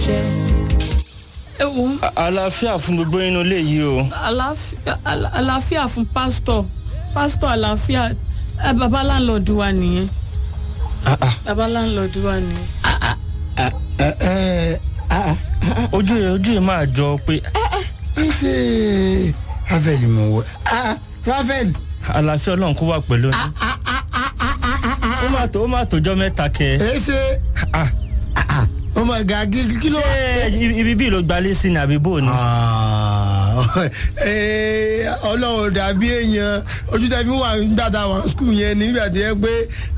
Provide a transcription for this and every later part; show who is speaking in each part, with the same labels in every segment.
Speaker 1: ṣe. ẹ wo
Speaker 2: àlàáfíà fún gbogbo inú ilé yìí o.
Speaker 1: àlàáfíà àlà- àlàáfíà fún pásítọ̀ pásítọ̀ àlàáfíà ẹ bàbá láńlọ́ọ̀dù wa nìyẹn bàbá láńlọ́ọ̀dù wa nìyẹn.
Speaker 3: ẹ ẹ ah
Speaker 2: ojú ẹ ojú ẹ máa jọ pé
Speaker 3: ẹ ṣe rafael mọ wọ ah rafael
Speaker 2: àlàáfíà ọlọ́run kó wà pẹ̀lú yín. ó máa tó ó máa tójọ́ mẹ́ta kẹ.
Speaker 3: ẹ ṣe
Speaker 2: Ah,
Speaker 3: ọmọ ẹ̀gá kí ló wà.
Speaker 2: ṣé ibi bíi ló gbalé sí ni àbí bò ni.
Speaker 3: Ah, eh, ọlọ́run dàbí èèyàn ojú tẹ̀mí wà nígbà tá a wà skul yẹn nígbà tí ẹ pé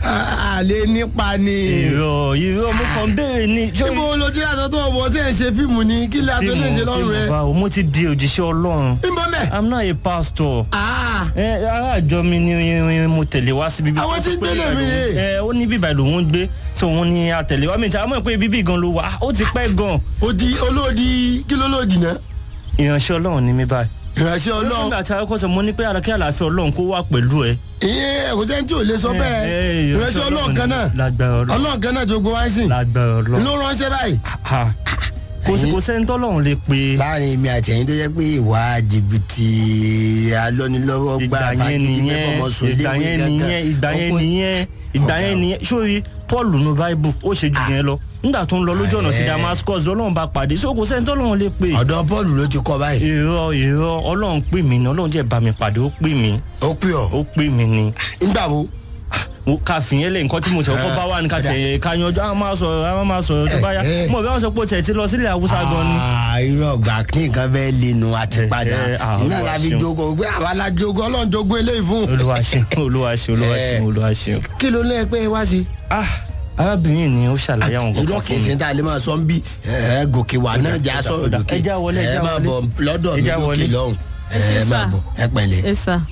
Speaker 3: àlè nípa ni.
Speaker 2: ìrọ̀ ìrọ̀ mo kàn ń béèrè ní.
Speaker 3: níbo ló ti rà tó ọmọ tí ẹ ń ṣe fíìmù ni kí lè àtọ́ lè ṣe lọ́rùn rẹ.
Speaker 2: báwo mo ti di òjíṣẹ́ ọlọ́run.
Speaker 3: níbo mẹ́.
Speaker 2: i'm not a pastor.
Speaker 3: Ah,
Speaker 2: ẹ ará àjọ mi ni mo tẹ̀lé wá síbi.
Speaker 3: Àwọn tí ń gbélé mi rè.
Speaker 2: ẹ ó ní bíbá ìlú ń gbé tí òun ni àtẹ̀lé wa mi ta mọ̀ pé bíbí gan ló wà ó ti pẹ́ gan.
Speaker 3: odi olóòdì kí ló lòdì náà.
Speaker 2: ìránṣẹ́ ọlọ́run ni mí báyìí.
Speaker 3: ìránṣẹ́
Speaker 2: ọlọ́run
Speaker 3: ọlọ́run
Speaker 2: àti akọ́sọ mo ní pé àlàkí àlàáfíà ọlọ́run kó wà pẹ̀lú ẹ.
Speaker 3: ìyẹn ẹ̀kọ́ sẹ́ni tí ò lè sọ bẹ́ẹ̀
Speaker 2: ẹ, ẹ,
Speaker 3: ìránṣẹ́ ọlọ́run kan náà
Speaker 2: lágbára ọlọ́run
Speaker 3: ọlọ́run kan náà tó gbé wá sí
Speaker 2: lágbára ọlọ́run.
Speaker 3: ló ránṣẹ́ báyìí.
Speaker 2: Ha. kò sí kò sẹ́ni tọ́lọ́run lè pe.
Speaker 3: láàrin mi àti ẹ̀yin tó jẹ́ pé ìwà jìbìtì alọ́nilọ́wọ́ gbà
Speaker 2: ìgbà yẹn nìyẹn ìgbà yẹn nìyẹn ìgbà yẹn nìyẹn ìgbà yẹn nìyẹn sórí paul nu bible ó ṣe jù yẹn lọ nígbà tó ń lọ lójú ọ̀nà sí damascus lọ́lọ́run bá pàdé so kò sẹ́ni tọ́lọ́run lè pe.
Speaker 3: ọ̀dọ̀ paul ló ti kọ́ báyìí
Speaker 2: irọ́ irọ́ ọlọ́run pè mí ni ọlọ́run jẹ́ bá mi pàdé ó pè mí
Speaker 3: ó pè ọ́
Speaker 2: ó pè mí ni
Speaker 3: nígbà wo
Speaker 2: mo ká fìyẹn lẹ nǹkan tí mo tẹ̀ kọ́ bá wà ní ká tẹ̀ ká yanjú àwọn máa sọ̀rọ̀ àwọn máa sọ̀rọ̀ tó bá yá
Speaker 3: Eh, eh.
Speaker 2: mo bí wọ́n sọ pé o tẹ̀ ti lọ sílẹ̀ haúsá gan ni.
Speaker 3: Ah, irú ọgbà kí nǹkan fẹ́ lẹ́nu àti
Speaker 2: Eh,
Speaker 3: padà
Speaker 2: eh, ah,
Speaker 3: iná
Speaker 2: Olúwa
Speaker 3: la fi
Speaker 2: ṣeun.
Speaker 3: jogo pé àwa la jogo ọlọ́run jogo eléyìí fún.
Speaker 2: olúwa ṣeun olúwa ṣeun olúwa ṣeun olúwa ṣeun.
Speaker 3: kí ló lẹ́yìn pé wá sí.
Speaker 2: ah arábìnrin ni ó ṣàlàyé àwọn
Speaker 3: irọ́
Speaker 2: kankan
Speaker 3: kìí
Speaker 2: fún
Speaker 3: ṣe
Speaker 2: mi.
Speaker 3: tá a lè máa sọ ń bí ẹ gòkè wà náà já sọ̀rọ̀
Speaker 2: ọ̀dà,
Speaker 3: lókè
Speaker 2: ẹ já wọlé, ẹ já
Speaker 3: máa
Speaker 2: wọlé.
Speaker 3: bọ̀ lọ́dọ̀
Speaker 2: Ẹ
Speaker 3: mi
Speaker 2: já
Speaker 3: lókè
Speaker 2: wọlé.
Speaker 3: lọ́hùn
Speaker 1: Ẹ ṣé
Speaker 3: ẹ máa
Speaker 1: sà.
Speaker 3: bọ̀ ẹ pẹ̀lẹ́.
Speaker 1: ẹ sà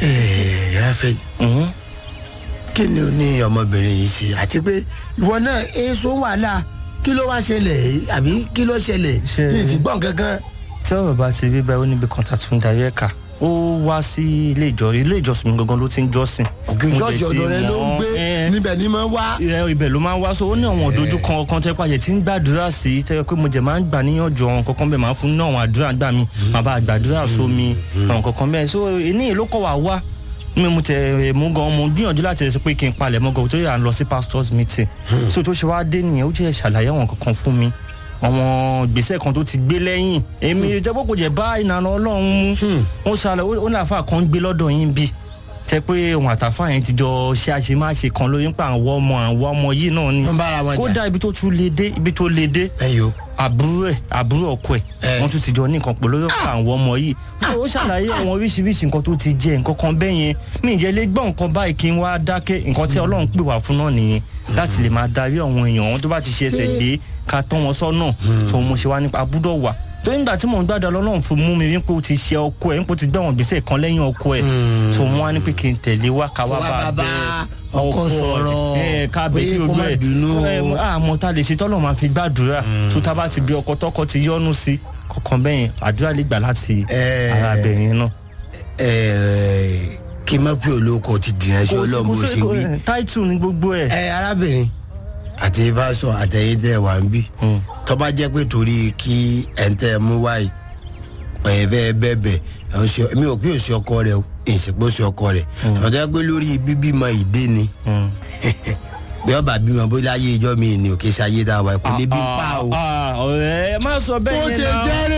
Speaker 3: ẹ ráfẹ́
Speaker 2: Mhm.
Speaker 3: kí ni o ní ọmọbìnrin yìí ṣe àti pé ìwọ náà èso wàhálà kí ló wá ṣẹlẹ̀ àbí kí ló ṣẹlẹ̀
Speaker 2: Ṣe-
Speaker 3: ní ti gbọ́n kankan.
Speaker 2: tí ọ̀rọ̀ bá ti rí báyìí ó níbi kan tá a tún darí ẹ̀ka ó wá sí ilé ìjọ ilé ìjọsìn mi gangan ló ti ń jọ́sìn.
Speaker 3: òkè
Speaker 2: Mo
Speaker 3: ṣọ́ọ̀ṣì
Speaker 2: dẹ̀ ti
Speaker 3: ọ̀dọ̀ rẹ ló ń
Speaker 2: mọ̀,
Speaker 3: gbé
Speaker 2: eh,
Speaker 3: níbẹ̀ ni máa ń wá.
Speaker 2: ẹ, ibẹ̀ ló máa ń wá so ó ní àwọn òdojú kan kan tẹ́ pàṣẹ tí ń gbàdúrà sí tẹ́ pé mo jẹ̀ máa ń gbà níyànjú àwọn kankan bẹ́ẹ̀ máa ń fún ní àwọn àdúrà gbà mí màá bá gbàdúrà sómi àwọn kankan bẹ́ẹ̀ so ní ìlú kọ̀ wá wá mi mo tẹ mú gan mo gbìyànjú láti sọ pé kí n palẹ̀ mọ́ gan tó yà ń lọ sí pastors meeting so tó ṣe wá dé nìyẹn ó jẹ́ ṣàlàyé àwọn kankan fún mi àwọn gbèsè kan tó ti gbé lẹ́yìn èmi jẹ́ pé kò jẹ́ bá ìlànà ọlọ́run mú ó ṣàlàyé ó ní àfa kan gbé lọ́dọ̀ yín bí tẹ pé òun àtàfà yẹn ti jọ ṣe àṣemáṣe kan lórí nípa àwọn ọmọ àwọn ọmọ yìí náà ni
Speaker 3: wọ́n bára wọn jà.
Speaker 2: kódà ibi tó tún lè dé ibi tó lè dé
Speaker 3: ẹyọ
Speaker 2: àbúrò ẹ àbúrò ọkọ ẹ
Speaker 3: Eh.
Speaker 2: wọn tún ti jọ ní nǹkan pẹ̀lú lórí ọ̀pọ̀ àwọn ọmọ yìí ó ṣàlàyé àwọn oríṣiríṣi nǹkan tó ti jẹ nǹkan kan bẹ́ẹ̀ yẹn mi ìjẹ́ lé gbọ́ nǹkan báyìí kí n wá dákẹ́ nǹkan tí ọlọ́run pè wá fún náà nìyẹn láti lè máa darí àwọn èèyàn wọn tó bá ti ṣe ẹsẹ̀ gbé ká tọ́ wọn sọ́nà tó mo ṣe wá nípa abúdọ̀ wà tó nígbà tí mò ń gbàdọ̀ ọlọ́run fún mú mi wípé ó ti ṣe ọkọ ẹ̀ wípé ó ti gbé àwọn gbèsè kan lẹ́yìn ọkọ ẹ̀ tó wọ́n wá ní pé kí n tẹ̀lé wá ká wá
Speaker 3: Kó wá
Speaker 2: bá
Speaker 3: bá
Speaker 2: bẹ
Speaker 3: bá ọkọ sọ̀rọ̀,
Speaker 2: ẹ̀ ká bẹ
Speaker 3: pé
Speaker 2: kí
Speaker 3: kó
Speaker 2: ojú
Speaker 3: má
Speaker 2: ẹ̀
Speaker 3: bínú o.
Speaker 2: ẹ̀ àmọ́ ta lè ṣe tọ́lọ́ máa fi gbàdúrà tó tá bá ti bí ọkọ tọkọ ti yọ́nú sí kọ̀ọ̀kan bẹ́yẹn àdúrà lè gbà láti
Speaker 3: Eh.
Speaker 2: ara bẹ̀yẹn náà.
Speaker 3: ẹ kí n má pé olóko ti dìrẹ́ sí ọlọ́run bó ṣe wí.
Speaker 2: táìtù ní gbogbo ẹ̀.
Speaker 3: ẹ arábìnrin àti ìbáṣọ àtẹ̀yìn tẹ̀ wá ń bí tọ́ba jẹ́ pé torí kí ẹ̀ ń tẹ́ ẹ mú wáyé ẹ̀ bẹ́ẹ̀ bẹ́ẹ̀ bẹ́ẹ̀ ẹ̀ ń ṣe mi ò pé òsì ọkọ rẹ o ìsìnkú òsì ọkọ rẹ tọ́jà pé lórí bíbímọ ìdé ni bí ọba bímọ bó láyé ìjọ mi ni òkè ṣayé dáwà ẹ kò lè bí pa o.
Speaker 2: ọ̀rẹ́ ẹ má sọ bẹ́ẹ̀
Speaker 3: bó
Speaker 2: yẹn
Speaker 3: ṣe
Speaker 2: náà.
Speaker 3: jẹ́